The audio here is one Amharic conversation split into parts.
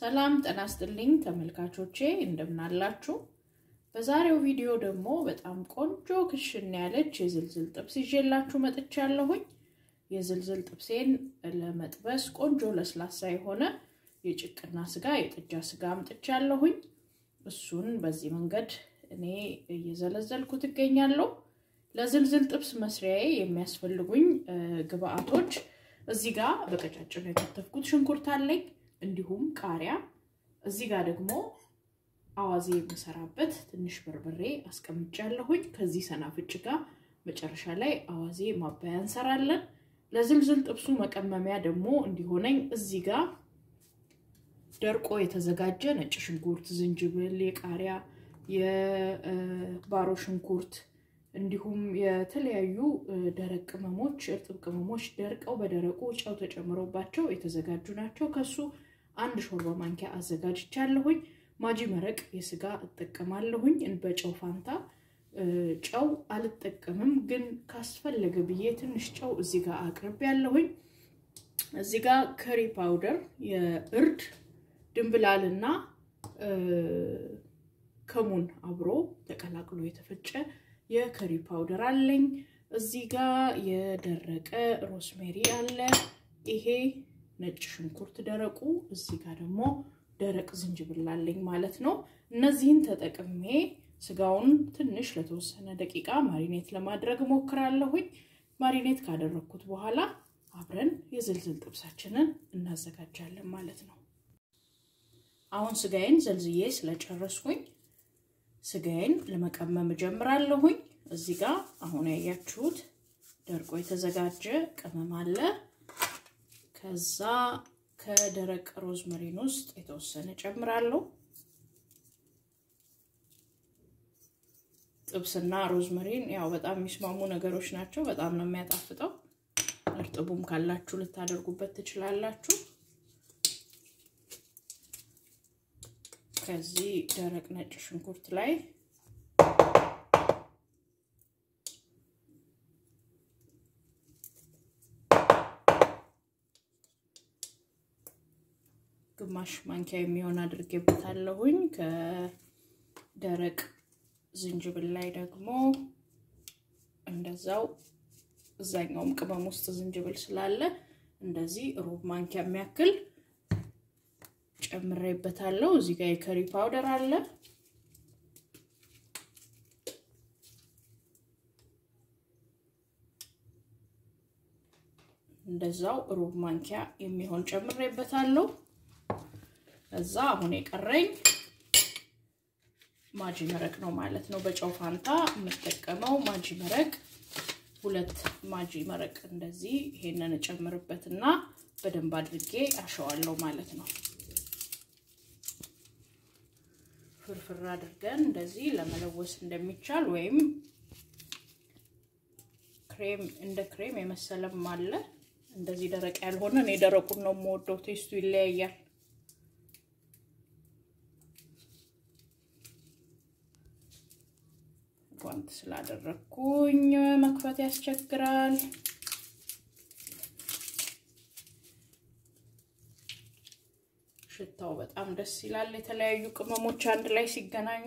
ሰላም ጤና ይስጥልኝ ተመልካቾቼ እንደምን አላችሁ? በዛሬው ቪዲዮ ደግሞ በጣም ቆንጆ ክሽን ያለች የዝልዝል ጥብስ ይዤላችሁ መጥቻለሁኝ። የዝልዝል ጥብሴን ለመጥበስ ቆንጆ ለስላሳ የሆነ የጭቅና ስጋ የጥጃ ስጋ አምጥቻለሁኝ። እሱን በዚህ መንገድ እኔ እየዘለዘልኩ ትገኛለሁ። ለዝልዝል ጥብስ መስሪያዬ የሚያስፈልጉኝ ግብአቶች እዚህ ጋር በቀጫጭኑ የከተፍኩት ሽንኩርት አለኝ፣ እንዲሁም ቃሪያ። እዚህ ጋር ደግሞ አዋዜ የምሰራበት ትንሽ በርበሬ አስቀምጫለሁኝ። ከዚህ ሰናፍጭ ጋር መጨረሻ ላይ አዋዜ ማባያ እንሰራለን። ለዝልዝል ጥብሱ መቀመሚያ ደግሞ እንዲሆነኝ እዚህ ጋር ደርቆ የተዘጋጀ ነጭ ሽንኩርት፣ ዝንጅብል፣ የቃሪያ የባሮ ሽንኩርት እንዲሁም የተለያዩ ደረቅ ቅመሞች፣ እርጥብ ቅመሞች ደርቀው በደረቁ ጨው ተጨምሮባቸው የተዘጋጁ ናቸው። ከሱ አንድ ሾርባ ማንኪያ አዘጋጅቻለሁኝ። ማጂ መረቅ የስጋ እጠቀማለሁኝ። በጨው ፋንታ ጨው አልጠቀምም፣ ግን ካስፈለገ ብዬ ትንሽ ጨው እዚህ ጋር አቅርቤ ያለሁኝ። እዚህ ጋር ከሪ ፓውደር፣ የእርድ ድንብላልና ከሙን አብሮ ተቀላቅሎ የተፈጨ የከሪ ፓውደር አለኝ። እዚህ ጋር የደረቀ ሮስሜሪ አለ። ይሄ ነጭ ሽንኩርት ደረቁ፣ እዚህ ጋር ደግሞ ደረቅ ዝንጅብል አለኝ ማለት ነው። እነዚህን ተጠቅሜ ስጋውን ትንሽ ለተወሰነ ደቂቃ ማሪኔት ለማድረግ እሞክራለሁኝ። ማሪኔት ካደረግኩት በኋላ አብረን የዝልዝል ጥብሳችንን እናዘጋጃለን ማለት ነው። አሁን ስጋዬን ዘልዝዬ ስለጨረስኩኝ ስጋዬን ለመቀመም እጀምራለሁኝ። እዚህ ጋር አሁን ያያችሁት ደርቆ የተዘጋጀ ቅመም አለ። ከዛ ከደረቅ ሮዝመሪን ውስጥ የተወሰነ ጨምራለሁ። ጥብስና ሮዝመሪን ያው በጣም የሚስማሙ ነገሮች ናቸው። በጣም ነው የሚያጣፍጠው። እርጥቡም ካላችሁ ልታደርጉበት ትችላላችሁ። ከዚህ ደረቅ ነጭ ሽንኩርት ላይ ግማሽ ማንኪያ የሚሆን አድርጌበታለሁኝ። ከደረቅ ዝንጅብል ላይ ደግሞ እንደዛው እዛኛውም ቅመም ውስጥ ዝንጅብል ስላለ እንደዚህ ሩብ ማንኪያ የሚያክል ጨምሬበታለሁ። እዚህ ጋር የከሪ ፓውደር አለ። እንደዛው ሩብ ማንኪያ የሚሆን ጨምሬበታለሁ። እዛ አሁን የቀረኝ ማጂ መረቅ ነው ማለት ነው። በጨው ፋንታ የምጠቀመው ማጂ መረቅ ሁለት ማጂ መረቅ እንደዚህ ይሄንን እጨምርበትና በደንብ አድርጌ አሸዋለሁ ማለት ነው። ፍርፍር አድርገን እንደዚህ ለመለወስ እንደሚቻል ወይም ክሬም እንደ ክሬም የመሰለም አለ። እንደዚህ ደረቅ ያልሆነ እኔ ደረቁን ነው የምወደው፣ ቴስቱ ይለያያል። ጓንት ስላደረግኩኝ መክፈት ያስቸግራል። ሽታው በጣም ደስ ይላል። የተለያዩ ቅመሞች አንድ ላይ ሲገናኙ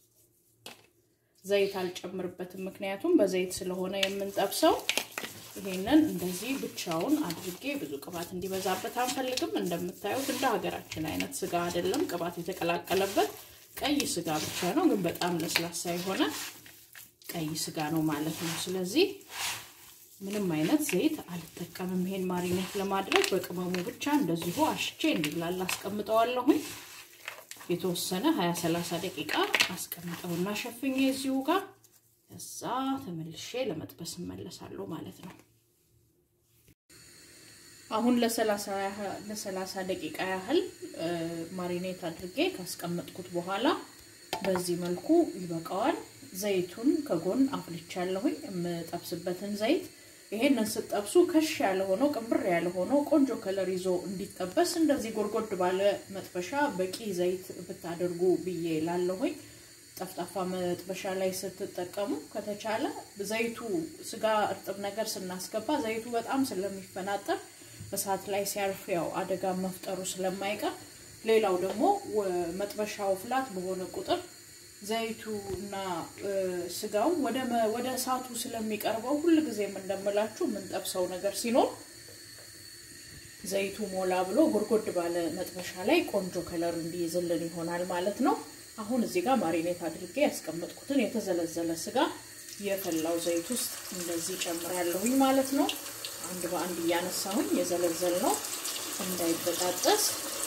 ዘይት አልጨምርበትም፣ ምክንያቱም በዘይት ስለሆነ የምንጠብሰው። ይሄንን እንደዚህ ብቻውን አድርጌ ብዙ ቅባት እንዲበዛበት አንፈልግም። እንደምታዩት እንደ ሀገራችን አይነት ስጋ አይደለም፣ ቅባት የተቀላቀለበት ቀይ ስጋ ብቻ ነው፣ ግን በጣም ለስላሳ የሆነ ቀይ ስጋ ነው ማለት ነው። ስለዚህ ምንም አይነት ዘይት አልጠቀምም። ይሄን ማሪኔት ለማድረግ በቅመሙ ብቻ እንደዚሁ አሽቼ እንዲብላላ አስቀምጠዋለሁኝ። የተወሰነ 20 30 ደቂቃ አስቀምጠውና ሸፍኜ እዚሁ ጋር ከዛ ተመልሼ ለመጥበስ እመለሳለሁ ማለት ነው። አሁን ለ30 ደቂቃ ያህል ማሪኔት አድርጌ ካስቀመጥኩት በኋላ በዚህ መልኩ ይበቃዋል። ዘይቱን ከጎን አፍልቻለሁኝ የምጠብስበትን ዘይት ይሄንን ስጠብሱ ከሽ ያለ ሆኖ ቅንብር ያለ ሆኖ ቆንጆ ከለር ይዞ እንዲጠበስ እንደዚህ ጎድጎድ ባለ መጥበሻ በቂ ዘይት ብታደርጉ ብዬ ላለሁኝ። ጠፍጣፋ መጥበሻ ላይ ስትጠቀሙ ከተቻለ ዘይቱ ስጋ እርጥብ ነገር ስናስገባ ዘይቱ በጣም ስለሚፈናጠር እሳት ላይ ሲያርፍ ያው አደጋ መፍጠሩ ስለማይቀር ሌላው ደግሞ መጥበሻው ፍላት በሆነ ቁጥር ዘይቱ እና ስጋው ወደ እሳቱ ስለሚቀርበው ሁልጊዜም እንደምላችሁ የምንጠብሰው ነገር ሲኖር ዘይቱ ሞላ ብሎ ጎድጎድ ባለ መጥበሻ ላይ ቆንጆ ከለር እንዲይዝልን ይሆናል ማለት ነው። አሁን እዚህ ጋር ማሪኔት አድርጌ ያስቀመጥኩትን የተዘለዘለ ስጋ የፈላው ዘይት ውስጥ እንደዚህ ጨምራለሁኝ ማለት ነው። አንድ በአንድ እያነሳሁኝ የዘለዘል ነው እንዳይበጣጠስ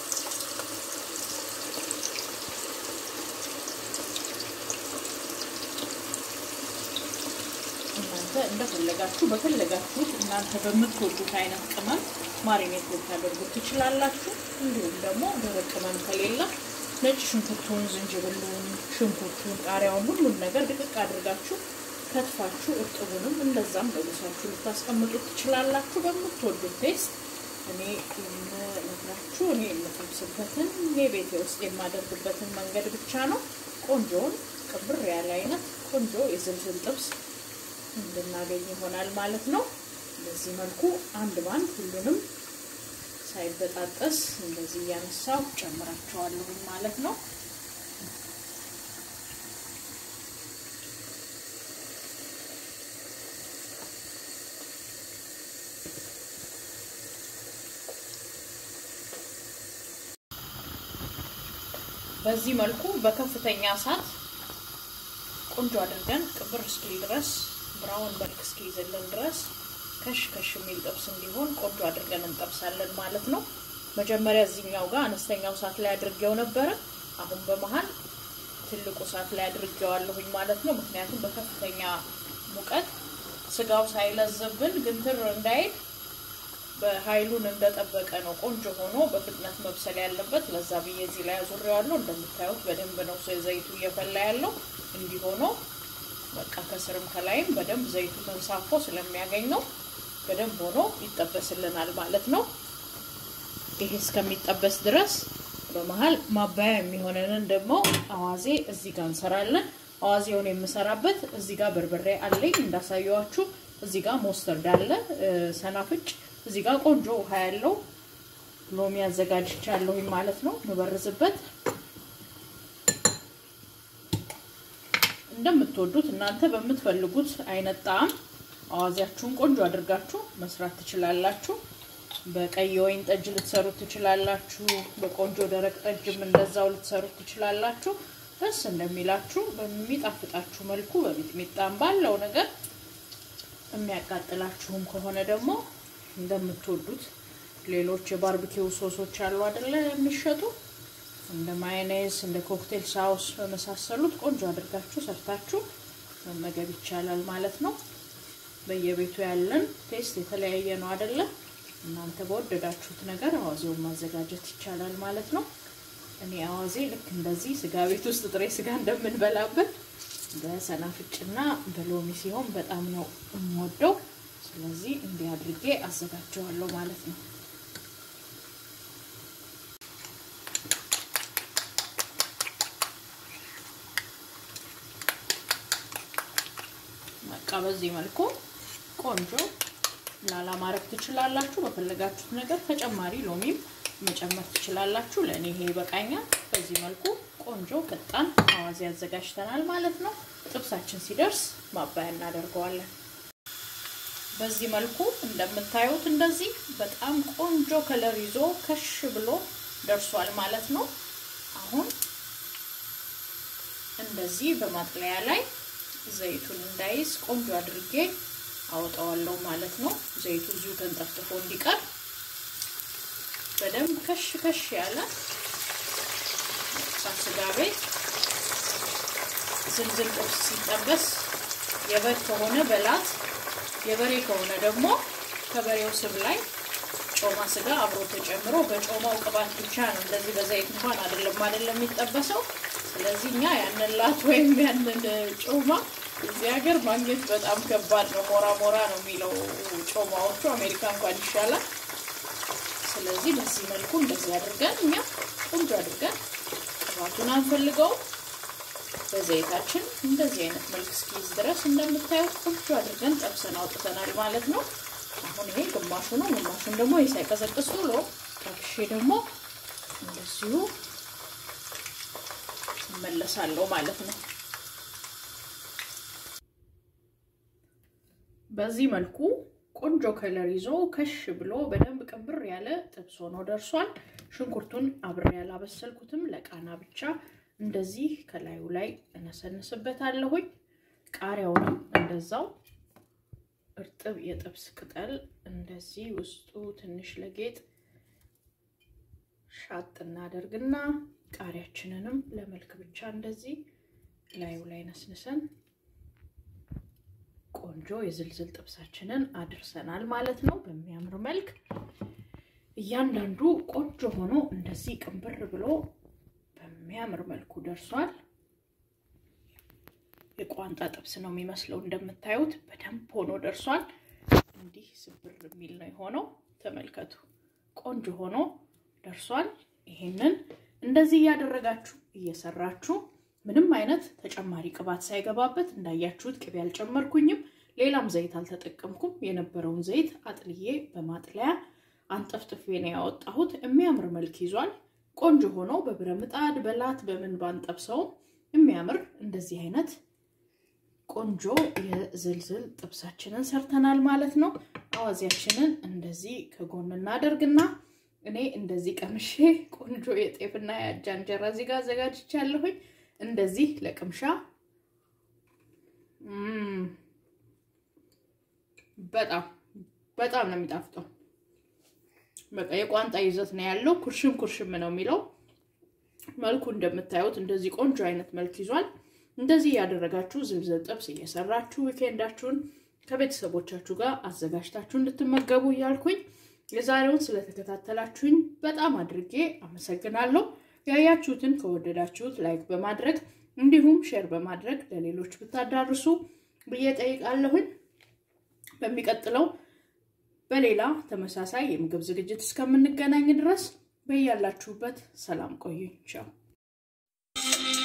እናንተ እንደፈለጋችሁ በፈለጋችሁት እናንተ በምትወዱት አይነት ቅመም ማሪኔት ልታደርጉት ትችላላችሁ። እንዲሁም ደግሞ ደረቅ ቅመም ከሌለ ነጭ ሽንኩርቱን፣ ዝንጅብሉን፣ ሽንኩርቱን፣ ቃሪያውን ሁሉን ነገር ድቅቅ አድርጋችሁ ከትፋችሁ እርጥቡንም እንደዛም በጉሳችሁ ልታስቀምጡት ትችላላችሁ በምትወዱት ቴስት። እኔ የምነግራችሁ እኔ የምጠብስበትን የቤቴ ውስጥ የማደርግበትን መንገድ ብቻ ነው። ቆንጆውን ቅብር ያለ አይነት ቆንጆ የዝልዝል ጥብስ እንድናገኝ ይሆናል ማለት ነው። በዚህ መልኩ አንድ ባንድ ሁሉንም ሳይበጣጠስ እንደዚህ እያነሳው ጨምራቸዋለሁ ማለት ነው። በዚህ መልኩ በከፍተኛ እሳት ቆንጆ አድርገን ቅብር እስኪል ድረስ ብራውን መልክ እስኪይዝልን ድረስ ከሽ ከሽ የሚል ጥብስ እንዲሆን ቆንጆ አድርገን እንጠብሳለን ማለት ነው። መጀመሪያ እዚህኛው ጋር አነስተኛው እሳት ላይ አድርጌው ነበረ። አሁን በመሀል ትልቁ እሳት ላይ አድርጌዋለሁኝ ማለት ነው። ምክንያቱም በከፍተኛ ሙቀት ስጋው ሳይለዝብን ግንትር እንዳይል በኃይሉን እንደጠበቀ ነው ቆንጆ ሆኖ በፍጥነት መብሰል ያለበት። ለዛ ብዬ እዚህ ላይ አዙሬዋለሁ። እንደምታዩት በደንብ ነው ዘይቱ እየፈላ ያለው እንዲሆነው በቃ ከስርም ከላይም በደንብ ዘይቱ ተንሳፎ ስለሚያገኘው በደንብ ሆኖ ይጠበስልናል ማለት ነው። ይሄ እስከሚጠበስ ድረስ በመሀል ማባያ የሚሆነንን ደግሞ አዋዜ እዚህ ጋር እንሰራለን። አዋዜውን የምሰራበት እዚህ ጋር በርበሬ አለኝ እንዳሳየዋችሁ። እዚህ ጋር ሞስተርድ አለ፣ ሰናፍጭ እዚህ ጋር ቆንጆ ውሃ ያለው ሎሚ አዘጋጅቻለሁኝ ማለት ነው ምበርዝበት እንደምትወዱት እናንተ በምትፈልጉት አይነት ጣዕም አዋዜያችሁን ቆንጆ አድርጋችሁ መስራት ትችላላችሁ። በቀይ ወይን ጠጅ ልትሰሩት ትችላላችሁ። በቆንጆ ደረቅ ጠጅም እንደዛው ልትሰሩት ትችላላችሁ። ደስ እንደሚላችሁ በሚጣፍጣችሁ መልኩ በሚጥሚጣም ባለው ነገር የሚያቃጥላችሁም ከሆነ ደግሞ እንደምትወዱት ሌሎች የባርቢኪው ሶሶች አሉ አይደለ የሚሸጡ እንደ ማዮኔዝ እንደ ኮክቴል ሳውስ በመሳሰሉት ቆንጆ አድርጋችሁ ሰርታችሁ መመገብ ይቻላል ማለት ነው። በየቤቱ ያለን ቴስት የተለያየ ነው አይደለ? እናንተ በወደዳችሁት ነገር አዋዜውን ማዘጋጀት ይቻላል ማለት ነው። እኔ አዋዜ ልክ እንደዚህ ስጋ ቤት ውስጥ ጥሬ ስጋ እንደምንበላበት በሰናፍጭና በሎሚ ሲሆን በጣም ነው የምወደው። ስለዚህ እንዲህ አድርጌ አዘጋጀዋለሁ ማለት ነው። በቃ በዚህ መልኩ ቆንጆ ላላ ማድረግ ትችላላችሁ። በፈለጋችሁት ነገር ተጨማሪ ሎሚም መጨመር ትችላላችሁ። ለእኔ ይሄ ይበቃኛል። በዚህ መልኩ ቆንጆ ፈጣን አዋዜ አዘጋጅተናል ማለት ነው። ጥብሳችን ሲደርስ ማባያ እናደርገዋለን። በዚህ መልኩ እንደምታዩት እንደዚህ በጣም ቆንጆ ከለር ይዞ ከሽ ብሎ ደርሷል ማለት ነው። አሁን እንደዚህ በማጥለያ ላይ ዘይቱን እንዳይዝ ቆንጆ አድርጌ አወጣዋለሁ ማለት ነው። ዘይቱ እዚሁ ተንጠፍጥፎ እንዲቀር በደንብ ከሽ ከሽ ያለ ስጋ ቤት ዝልዝል ጥብስ ሲጠበስ የበግ ከሆነ በላት የበሬ ከሆነ ደግሞ ከበሬው ስብ ላይ ጮማ ስጋ አብሮ ተጨምሮ በጮማው ቅባት ብቻ ነው። እንደዚህ በዘይት እንኳን አይደለም አይደለም የሚጠበሰው። ስለዚህ እኛ ያንን ላት ወይም ያንን ጮማ እዚህ ሀገር ማግኘት በጣም ከባድ ነው። ሞራ ሞራ ነው የሚለው ጮማዎቹ፣ አሜሪካ እንኳን ይሻላል። ስለዚህ በዚህ መልኩ እንደዚህ አድርገን እኛ ቆንጆ አድርገን ቅባቱን አንፈልገውም በዘይታችን እንደዚህ አይነት መልክ እስኪይዝ ድረስ እንደምታዩት ቆንጆ አድርገን ጠብሰን አውጥተናል ማለት ነው። አሁን ይሄ ግማሹ ነው። ግማሹን ደግሞ ሳይቀዘቅዝ ቶሎ ጠብሼ ደግሞ እንደዚሁ እመለሳለሁ ማለት ነው። በዚህ መልኩ ቆንጆ ከለር ይዞ ከሽ ብሎ በደንብ ቅብር ያለ ጥብስ ሆኖ ደርሷል። ሽንኩርቱን አብሬ ያላበሰልኩትም ለቃና ብቻ እንደዚህ ከላዩ ላይ እነሰንስበታለሁኝ። ቃሪያውንም እንደዛው እርጥብ የጥብስ ቅጠል እንደዚህ ውስጡ ትንሽ ለጌጥ ሻጥ እናደርግና ቃሪያችንንም ለመልክ ብቻ እንደዚህ ላዩ ላይ ነስንሰን ቆንጆ የዝልዝል ጥብሳችንን አድርሰናል ማለት ነው። በሚያምር መልክ እያንዳንዱ ቆንጆ ሆኖ እንደዚህ ቅንብር ብሎ በሚያምር መልኩ ደርሷል። የቋንጣ ጥብስ ነው የሚመስለው እንደምታዩት በደንብ ሆኖ ደርሷል። እንዲህ ስብር የሚል ነው የሆነው። ተመልከቱ፣ ቆንጆ ሆኖ ደርሷል። ይሄንን እንደዚህ እያደረጋችሁ እየሰራችሁ ምንም አይነት ተጨማሪ ቅባት ሳይገባበት እንዳያችሁት ቅቤ አልጨመርኩኝም፣ ሌላም ዘይት አልተጠቀምኩም። የነበረውን ዘይት አጥልዬ በማጥለያ አንጠፍጥፌ ነው ያወጣሁት። የሚያምር መልክ ይዟል። ቆንጆ ሆኖ በብረ ምጣድ በላት በምን ባንጠብሰውም የሚያምር እንደዚህ አይነት ቆንጆ የዝልዝል ጥብሳችንን ሰርተናል ማለት ነው። አዋዜያችንን እንደዚህ ከጎን እናደርግና እኔ እንደዚህ ቀምሼ ቆንጆ የጤፍና የአጃ እንጀራ እዚህ ጋር አዘጋጅቻለሁኝ። እንደዚህ ለቅምሻ በጣም በጣም ነው የሚጣፍጠው። በቃ የቋንጣ ይዘት ነው ያለው። ኩርሽም ኩርሽም ነው የሚለው። መልኩ እንደምታዩት እንደዚህ ቆንጆ አይነት መልክ ይዟል። እንደዚህ ያደረጋችሁ ዝልዝል ጥብስ እየሰራችሁ ዊኬንዳችሁን ከቤተሰቦቻችሁ ጋር አዘጋጅታችሁ እንድትመገቡ እያልኩኝ የዛሬውን ስለተከታተላችሁኝ በጣም አድርጌ አመሰግናለሁ። ያያችሁትን ከወደዳችሁት ላይክ በማድረግ እንዲሁም ሼር በማድረግ ለሌሎች ብታዳርሱ ብዬ ጠይቃለሁኝ። በሚቀጥለው በሌላ ተመሳሳይ የምግብ ዝግጅት እስከምንገናኝ ድረስ በያላችሁበት ሰላም ቆዩኝ። ቻው